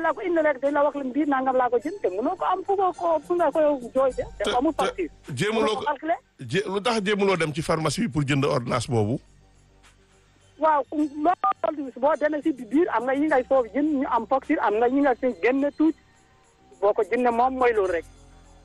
la ko indi rek dañ la wax leen bii nangam laa ko jënd te mënoo ko am fu nga ko fu nga koy jooy de te amul facture jéemuloo ko calculé jé lu tax jéemuloo dem ci pharmacie bi pour jënd ordonnance boobu. waaw loolu boo demee si biir am nga yi ngay foofu jënd ñu am facture am nga yi nga si génne tuuti boo ko jëndee moom mooy loolu rek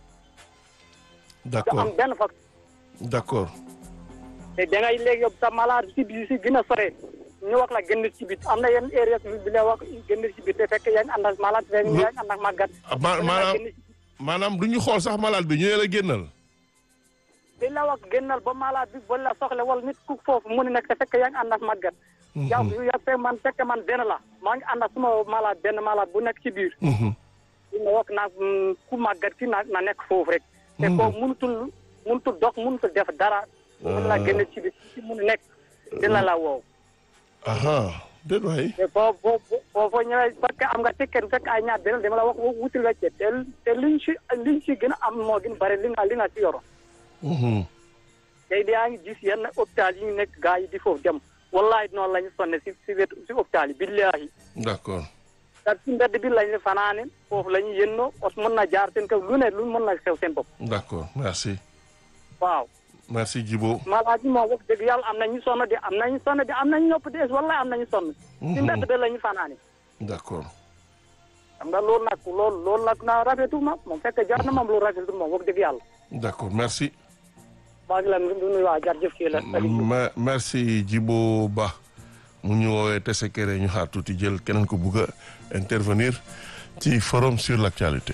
d' du accord am benn facture d' accord te da ngay léegi yóbbu sa malade si biir si gën a sore ñu wax la génn ci bit am na yenn area bi la wax génn ci bit te fekk yaa ngi ànd ak malade fekk yaa ngi ànd ak màggat ah, ma- maanaam génn ci maanaam du ñu xool sax malade bi ñu ne la génnal. dañ la wax génnal ba malade bi ba la soxla wala nit ku foofu mu ne nekk te fekk yaa ngi ànd ak màggat yow yow fekk man fekk man benn la maa ngi ànd ak suma malade benn malade bu nekk ci biir Mhm. dina wax naa mm, ku màggat ki na na nekk foofu rek te Mhm. koo mënutul mënutul dox mënutul def dara mun la génn ci bit ci mun nekk dina la woow aha déet waay. te boo boo boo foo ñëwee fekk am nga ticket fekk ay ñaar benn dama la wax wutil wecce te te liñ si liñ si gën a am moo gën bëri li nga li nga si yoro Mhm. tey yaa ngi gis yenn hôpital yi ñu nekk gars yi di foofu dem wallahi noonu la ñu sonne si si wetu si hôpital yi billahi d' accord te si mbedd bi lañu fanaane foofu la ñu yënnoo os mën na jaar seen kaw lu ne lu mën na xew seen bopp d' accord merci waaw merci Djibo. malade yi moom wax dëgg yàlla am nañu sonn de am nañu sonn de am nañu ñopp dees wallahi am nañu sonn si mbedd bi la ñu fanaane d' accord xam nga loolu nag loolu loolu nag na rafetu ma moom fekk jaar na moom lu rafetu moom wax dëgg yàlla d' accord merci. maa ngi leen di nuyu waa jërëjëf kii la Ma- merci Djibo Ba mu ñu woowee Tessékéré ñu xaar tuuti jël keneen ko bugg a intervenir ci forum sur l' actualité.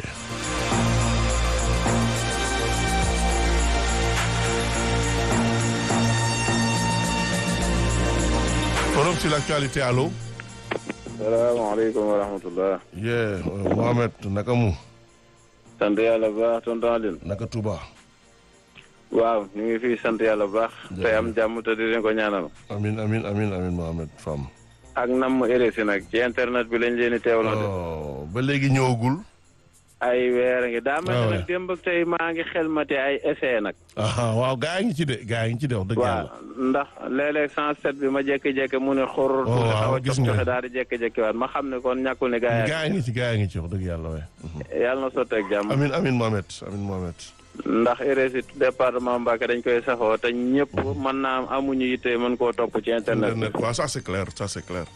forum sur l' actualité allo. salaamaaleykum wa rahmatullah yee Mohamed naka mu sant yàlla bu baax tonton Aline naka Touba. waaw ñu ngi fii sant yàlla bu baax tey am jàmm te di leen ko ñaanal amin amin amin amin Mohamed Fam. ak nam mu RSI nag ci internet bi lañ leen di teewloo de oh ba léegi ñëwagul. ay weer a ngi daa mel Ah, ne ouais. nag démb ak tey maa ngi xelmate ay essai nag ah waaw gaa yi ngi ci de gaa yi ngi ci de wax dëgg waaw yàlla. ndax léeg-léeg 107 bi ma jékki-jékki mu ne xor Oh, tuuti waaw, xaw a gis jox nga. joxe daal di jékki-jékki waat ma xam ne kon ñàkkul ne gaa gaa yi ngi ci gaa yi ngi ci wax dëgg yàlla waay. yàlla na sotteeg jàmm amin amin Mohamed amin Mohamed. ndax RSI département Mbacké dañ koy safoo te ñëpp mën naa am amuñu yitte mën koo topp ci internet bi internet waaw ça c'est clair ça c'est clair.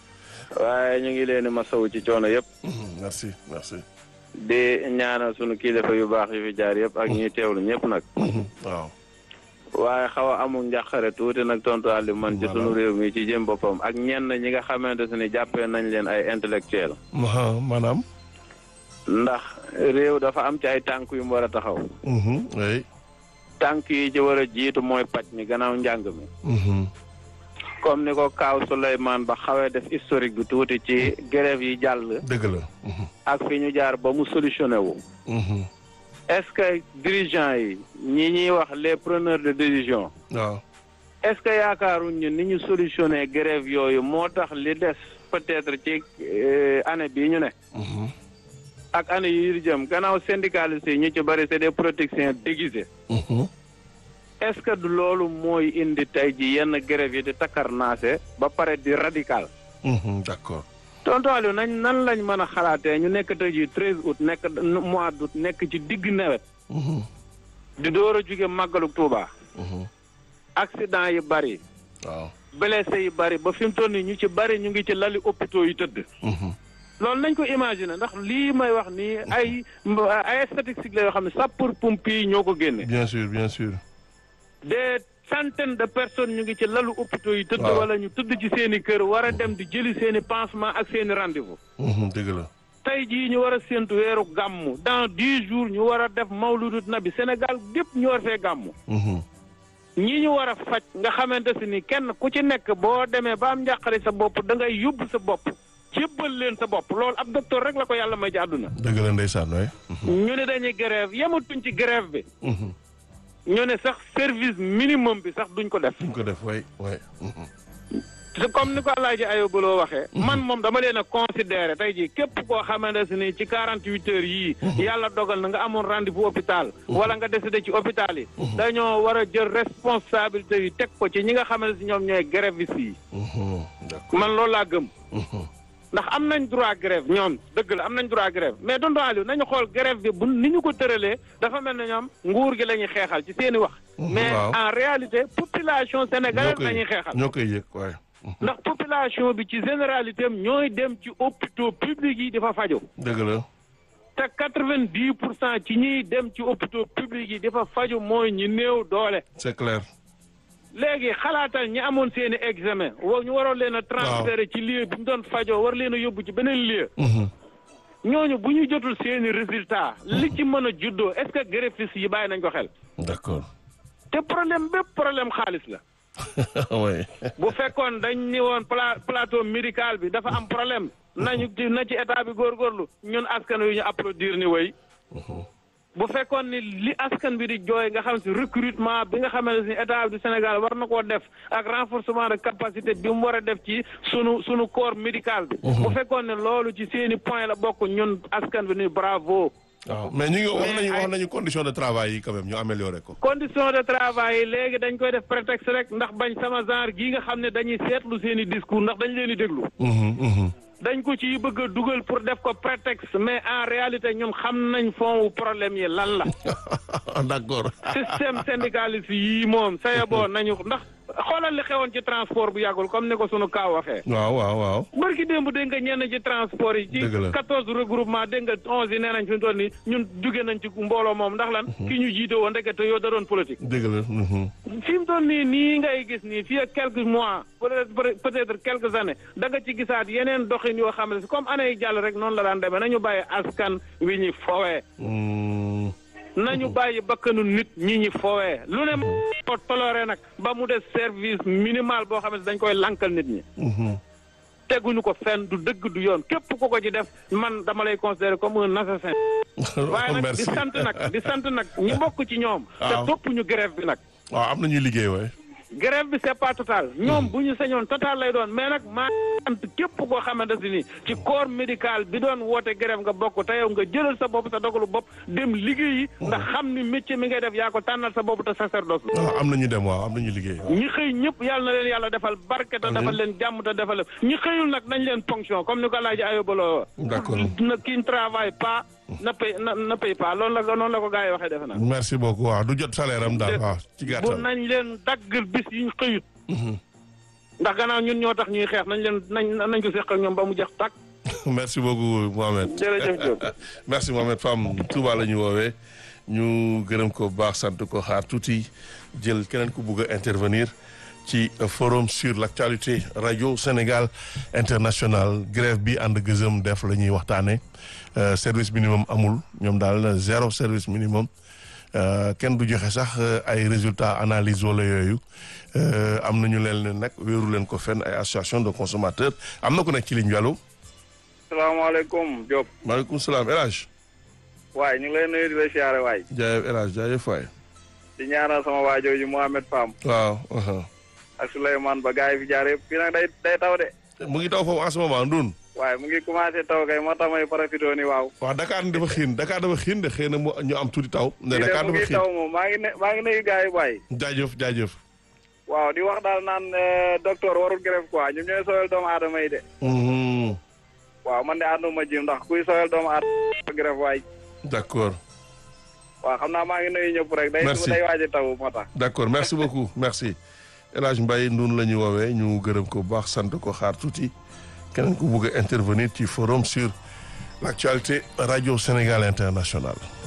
waaye ñu ngi leen di masawu ci coono yëpp merci merci. di ñaanal sunu kilifa yu baax yu fi jaar yëpp ak ñuy teewlu ñëpp nag waaw. waaye xaw a amul njàqare tuuti nag tontu Aliou man ci Voilà. sunu réew mi ci jëm boppam ak ñenn ñi nga xamante ne jàppee nañ leen ay intellectuel ma maanaam. ndax réew dafa am ci ay tànk yu mu war a taxaw mhm, oui. tànk yi ci war a jiitu mooy paj mi gannaaw njàng mi mhm, comme ni ko Kaaw Souleymane ba xawee def historique bi tuuti ci grève yi jàll dëgg la. mhm, ak fi ñu jaar ba mu solutionné wu mhm, est-ce que dirigeants yi ñi ñuy wax les preneurs de décision waaw. est-ce que yaakaaruñ ñu ni ñu solutionné grève yooyu moo tax li des peut-être ci euh, année bii ñu ne mhm, ak année yi di jëm gannaaw syndicalistes yi ñu ci bëri c'est des protections déguisées mhm, est-ce que du loolu mooy indi tey ji yenn grève yi di takkarnaase ba pare di radical mhm, d'accord. tonton Aliou nañ nan lañ mën a xalaatee ñu nekk tey ji treize août nekk mois d'août nekk ci digg nawet mhm, di door a jóge màggalu Tuuba mhm, accident yi bëri waaw. blessé yi bëri ba fi mu toll nii ñu ci bëri ñu ngi ci lali hôpitaux yi tëdd mhm, loolu nañ ko imaginer ndax lii may wax nii ay ay statistiques la yoo xam ne sapeur pompier yi ñoo ko génne bien sûr bien sûr. des centaines de personnes ñu ngi ci lalu hôpitaux yi tëdd Waaw. wala ñu tëdd ci seen i kër war a dem di jëli seen i pansement ak seen i rendez-vous mhm, dëgg la. tey jii ñu war a séntu weeru gàmmu dans dix jours ñu war a def mawludut nabi Sénégal gépp ñu war fee gàmmu mhm, ñi ñu war a faj nga xamante si ni kenn ku ci nekk boo demee ba am njàqare sa bopp da ngay yóbbu sa bopp jébbal leen sa bopp loolu ab docteur rek la ko yàlla may ci àdduna dëgg la ndeysaan waay. ñu ne dañuy grève yematuñ ci grève bi mhm, ñu ne sax service minimum bi sax duñ ko def duñ ko def waay waay. mhm, te comme ni ko Alaaji Ayoba loo waxee man moom dama leen a considéré tey jii képp koo xamante ni ci quarante huit heures yii yàlla dogal na nga amoon rendez-vous hôpital wala nga décédé ci hôpital yi dañoo war a jël responsabilité yi teg ko ci ñi nga xamante si ñoom ñooy grévistes yi mhm, d'accord. man loolu laa gëm mhm, ndax am nañ droit grève ñoom dëgg la am nañ droit grève mais tonton Aliou nañu xool grève bi bu ni ñu ko tëralee dafa mel ne ñoom nguur gi la ñuy xeexal ci seen i wax. mais waaw. en réalité population ñoo sénégalaise koy la ñuy xeexal. ñoo koy yëg waaye. ndax population bi ci généralité am ñooy dem ci hôpitaux publics yi dafa fajo dëgg la. te quatre-vingt-dix pour cent ci ñiy dem ci hôpitaux publics yi dafa faju mooy ñi néew doole. c'est clair. léegi xalaatal ñi amoon seen i examen wa ñu waroon leen a transféré ci lieu bi ñu doon fajoo war leen a yóbbu ci beneen lieu Mhm. ñooñu bu ñu jotul seen i résultat li ci mën a juddoo est-ce que greffistes yi bàyyi nañ ko xel d'accord. te problème bépp problème xaalis la oui. bu fekkoon dañ ni woon pla plateau médical bi dafa am problème nañu ci na ci état bi góorgóorlu ñun askan wi ñu applaudir ni way bu fekkoon ni li askan bi di jooy nga xam si recrutement bi nga xamante ni état du Sénégal war na koo def ak renforcement de capacité bi mu war a def ci sunu sunu corps médical bi. bu fekkoon ne loolu ci seeni point la bokk ñun askan bi ni bravo. waaw mais ñu ngi wax Mais nañu wax ay- nañu condition de travail yi quand même ñu amélioré ko. condition de travail yi léegi dañ koy def prétexte rek ndax bañ sama genre gii nga xam ne dañuy seetlu seeni discours ndax dañ leen di déglu. Mhm, mhm. dañ ko ci bëgg a dugal pour def ko prétexte mais en réalité ñun xam nañ fond wu problème yi lan la. d'accord. système syndicaliste yii moom saye boo nañu ndax xoolal li xewoon ci transport bu yàggul comme ni ko sunu kaaw waxee. waaw waaw waaw. barki démb dégg nga ñenn ci transport yi. ci Dëgg la. quatorze regroupement dégg nga onze yi nee nañ fi mu toll nii ñun jóge nañ ci mbooloo moom ndax lan. ki ñu jiite woon ndekete yoo da doon politique. dëgg la. mhm. fi mu toll nii nii ngay gis nii fii ak quelques mois peut-être peut-être quelques années da nga ci gisaat yeneen doxin yoo xam ne comme année yi jàll rek noonu la daan demee nañu bàyyi askan wi ñuy fowee. Mm, nañu bàyyi bakkanu nit ñi ñi foowee lu ne ko toloré nag ba mu des service minimal boo xam ne dañ koy lankal nit ñi mhm. teguñu ko fenn du dëgg du yoon képp ku ko ci def man dama lay considérer comme un assassin waaye nag di merci. sant nag di sant nag ñi bokk ci ñoom te Waaw. topp ñu grève bi nag waaw am na ñuy liggéey waaye. grève bi c'est pas total ñoom bu ñu sañoon total lay doon mais nag maa sant képp koo xamante si ni ci corps médical bi doon woote grève nga bokk te yow nga jëlal sa bopp sa dogalu bopp dem liggéeyi ndax xam ni métier mi ngay def yaa ko tànnal sa bopp te sacerdoce la waaw am na ñu dem waaw am na ñu liggéey. waaw. ñi xëy ñëpp yàlla na leen yàlla defal barke te defal leen jàmm te defal leen ñi xëyul nag nañ leen ponction comme ni ko laaji ayobaloo D'accord. na qui ne travaille pas na paye na na paye pas loolu la noonu la ko gars yi waxee defe naa merci beaucoup waaw du jot salaire am daal waaw ci bu gàttal. nañ leen daggal bis yi ñu xëyut ndax gannaaw ñun ñoo tax ñuy xeex nañ leen nañ nañ ko seq ak ñoom ba mu jeex tàkk merci beaucoup Mohamed. jërëjëf Diop merci Mohamed Fam Touba la ñu woowee ñu gërëm ko bu baax sant ko xaar tuuti jël keneen ku bugg a intervenir ci forum sur l'actualité radio Sénégal international grève bi ànd gëzëm def la ñuy waxtaane Euh, service minimum amul ñoom daal zéro service minimum Euh, kenn du joxe sax euh, ay résultats analyse wala yooyu Euh, am nañu leen ne nag wéeru leen ko fenn ay association de consommateurs am na ku nekk ci ligne bi allo salaamaaleykum Diop maaleykum salaam El Hadj waaye ñu ngi lay nuyu di la siyaare waay jaajëf El Hadj jaajëf waay di ñaanal sama waajooju Mohamed Fam waaw aha. ak Souleymane ba gars yi fi jaar yëpp fii nag day day taw de mu ngi taw foofu en ce moment Ndoun waaye mu ngi commencé taw kay moo tax may profité ni waaw waaw Dakar dafa xiin Dakar dafa xiin de xëy na mu ñu am tuuti taw ne fii de Dakar mu dafa ngi xiin taw moom maa ngi ne maa ngi nuyu gars yi waay jaajëf jaajëf waaw di wax daal naan euh, docteur warul grève quoi ñoom ñooy sooyal doomu aadama yi de Mhm. waaw man de ànduma ji ndax kuy sooyal doomu aadama grève waay d'accord waaw xam naa maa ngi nuyu ñëpp rek day Merci. day waaj a taw moo tax d'accord merci beaucoup merci El Hadj Mbaye Ndoun la ñu woowee ñu gërëm ko bu baax sant ko xaar tuuti keneen ku bugg a intervenir ci forum sur l'actualité radio Sénégal international